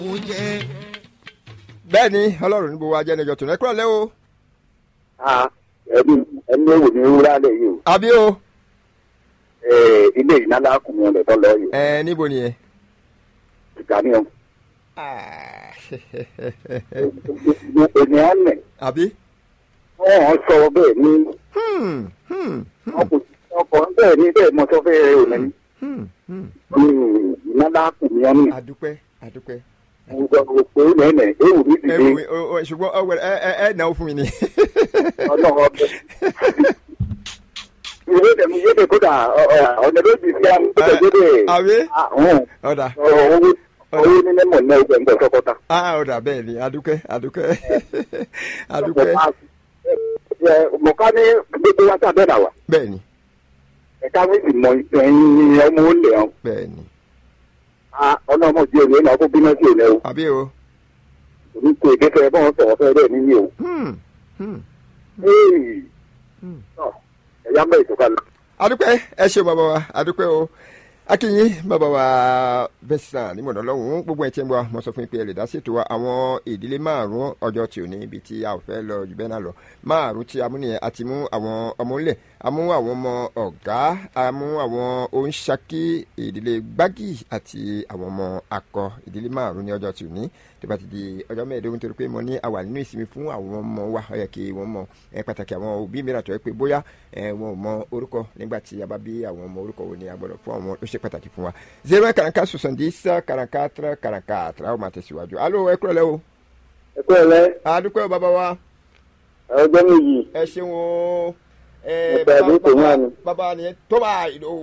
bẹ́ẹ̀ ni ọlọ́run níbo wa jẹ́ ẹnìjọ tòun ẹ kúrò lẹ́ o. ẹbí ẹni owó ni wúrà lè yìí o àbí o. Eh, ilé ìnáná kùnú rẹ tọ́ lọ yìí ẹ níbo ni ẹ. ìgbà ni ọ ènìyàn nẹ àbí. wọn sọ bẹ́ẹ̀ ní Hmm, hmm, ọkọ bẹ́ẹ̀ ní bẹ́ẹ̀ mọ sọfẹ rẹ ò nẹni hmm, hmm. ìnáná kùnú ọ ní adúpẹ́ adúpẹ́. òpó nẹnẹ ewu mi ti ẹ dé wò ó ó ṣùgbọ́n ọ wẹ̀rẹ̀ ẹ ẹ ẹ náwó fún mi ni. ọlọ́run ọbẹ ìwé tẹmí yéde kódà ọ̀nà méjì sí àmì tó tẹ̀ yéde àbí. àwọn ọ̀dà owó owó nílẹ̀ mọ̀ náà ìgbà ńgbà sọ́kọ́ta. ah ọ̀dà bẹ́ẹ̀ ni adúpẹ́ adúpẹ́ adúpẹ́ mọ̀ká ní gbogbo wa sábẹ́ náà wà bẹ́ẹ̀ ni ẹ̀ka mi sì mọ ẹ̀yin ọmọ olè hàn bẹ́ẹ̀ ni ọlọ́mọ di òní náà kó bínú sí òní o àbí o. òní kò èdè fẹ́ bọ́n sọ̀rọ̀ fẹ́ bẹ́ẹ̀ níyì o. Hmm, hmm. Ee. Hmm. Tọ́, ẹ̀yà mẹ́ ìtọ́ka lọ. adúpẹ́ ẹ ṣe bàbá wa adúpẹ́ o akínyìn bàbá wa bẹ́sàn ní mọ̀nà lọ́hùn-ún gbogbo ẹ̀ tí ń bọ̀ mo sọ fún yín pé ẹ lè dá ṣètò wa àwọn ìdílé márùn-ún ọjọ́ tí ò ní ibi tí a ò fẹ́ lọ jù bẹ́ẹ̀ náà lọ márùn-ún tí a mú nìyẹn àti mú àwọn ọmọ ńlẹ̀ a mú àwọn ọmọ ọ̀gá a mú àwọn oníṣàkí ìdílé gbági àti àwọn ọmọ akọ ìdílé márùn-ún ní ọjọ́ tí ò ní tó bá ti di ọjọ́ mẹ́ẹ̀ẹ́dógún torí pé mo ní a wà nínú ìsinmi fún àwọn ọmọ wa ó yẹ kí wọ́n mọ ẹ pàtàkì àwọn òbí mìíràn tó yẹ pé bóyá ẹ wọn ò mọ orúkọ nígbà tí a bá bí àwọn ọmọ orúkọ wo ni a gbọ́dọ̀ fún àwọn ó ṣe pàtàkì fún wa zero one karanka soixante-dix quarante-quatre quarante-quatre a ó máa tẹ̀síwájú alo ẹ kúrò lẹ́ o ẹ kú ẹ lẹ adúpẹ́ o bàbá wa ọjọ́ méjì ẹ ṣeun o ẹ Mo gba ìlú tó wà ní. bàbá nìyẹn tó bá ìlú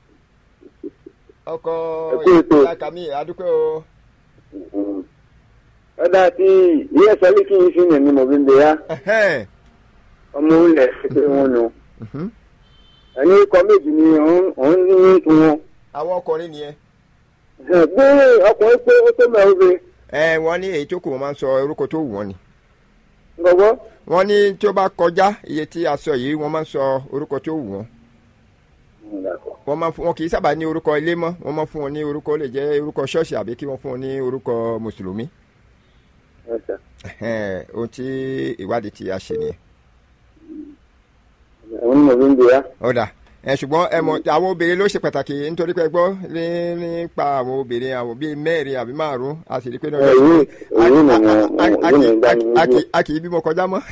ọkọ Ẹ kú ètò. ìyá kàmí adúpẹ́ o ọ̀dà tí ilé ẹ̀sọ́ lè kí n fi yẹn ni mo fi ń bẹ̀ yá Ẹhẹ́n. ọmọ ilẹ̀ ṣe wọn nù. Mhm. ẹni ikọ̀ méjì ni òun ní wọn. àwọn ọkùnrin nìyẹn gbé ọkùnrin pé ó tó mẹ́rin obìnrin ẹ wọ́n ní èyí tó kù wọ́n máa ń sọ orúkọ tó wù wọ́n ni gbọ́gbọ́. wọ́n ní tí ó bá kọjá iye tí a sọ yìí wọ́n máa ń sọ orúkọ tó wù wọ́n wọ́n máa ń fún wọn kì í sábà ní orúkọ ilé mọ́ wọ́n máa ń fún wọn ní orúkọ ó lè jẹ́ orúkọ ṣọ́ọ̀ṣì àbí kí wọ́n fún wọn ní orúkọ mùsùlùmí Ẹhẹ́n, ohun tí ìwádìí tí a ṣe nìyẹn. òun ni mo fi ń bẹ̀ yá. ọ̀dà ẹ ṣùgbọ́n ẹ mọ̀ àwọn obìnrin ló ṣe pàtàkì nítorí pé gbọ́ ní nípa àwọn obìnrin àwọn bíi mẹ́rin àbí márùn-ún a sì rí i pé náà Ẹ, èyí- èyí ni mo- èyí ni ìgbà ni mo gbé. a kì í bímọ kọjá mọ́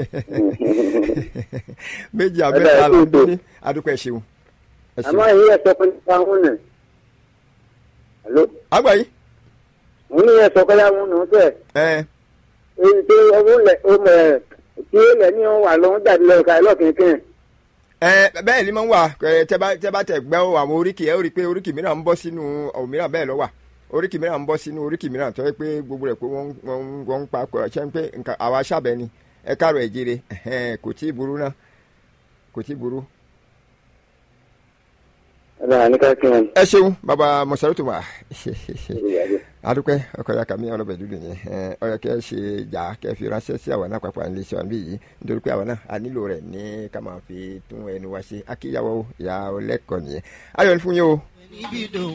méjì Ọ̀dà, àbẹ́ta ẹ là ń kú ètò. bí ní adúpẹ́ ẹ ṣeun ẹ àmọ́ ṣeun. èyí ẹ̀sọ́ kan nípa wọn nì. Àló? àgbà yìí òun ní ẹ̀sọ́ kan yá wọn nù tẹ̀. ẹ èyí tó ọmọ ilẹ̀ ọmọ ẹ̀ tí ilẹ̀ ní wọn wà lọ́wọ́ dàbí lọ́ọ̀ka ẹlọ́kìnkìn. ẹ bẹ́ẹ̀ ni máa ń wà ẹ tẹ́ bá tẹ́ bá tẹ̀ gbẹ́ àwọn oríkì ẹ ó rí i pé oríkì mìíràn ń bọ́ sínú òmíràn bẹ́ẹ̀ lọ wà oríkì mìíràn ń bọ́ sínú oríkì mìíràn tó yẹ pé gbogbo rẹ̀ pé wọ́n wọ́n wọ́n ń pa kọ̀ ṣe ń pé nǹkan àwa ṣàbẹ̀ ni ẹ káàrọ̀ ẹ̀ jire ẹ̀hẹ́n, kò tí ì burú náà kò tí ì burú. ọ̀dà àníkà kí wọn. ẹ ṣeun bàbá mọ̀sálùtù wà adúpẹ́ ọkọ̀ ya kàmí ọlọ́bẹ̀ dúdú yẹn ẹ ọyọ kẹ́ ẹ ṣe jà kẹ́ ẹ fi ránṣẹ́ sí àwọn náà pàpà nílé iṣẹ́ wọn bí yìí nítorí pé àwọn náà a nílò rẹ̀ ní ká máa fi tún ẹnu wa ṣe akíyàwó ìyá ọlẹ́kọ̀ọ́ nìyẹn ayọ̀ ní fún yín o. níbi dòun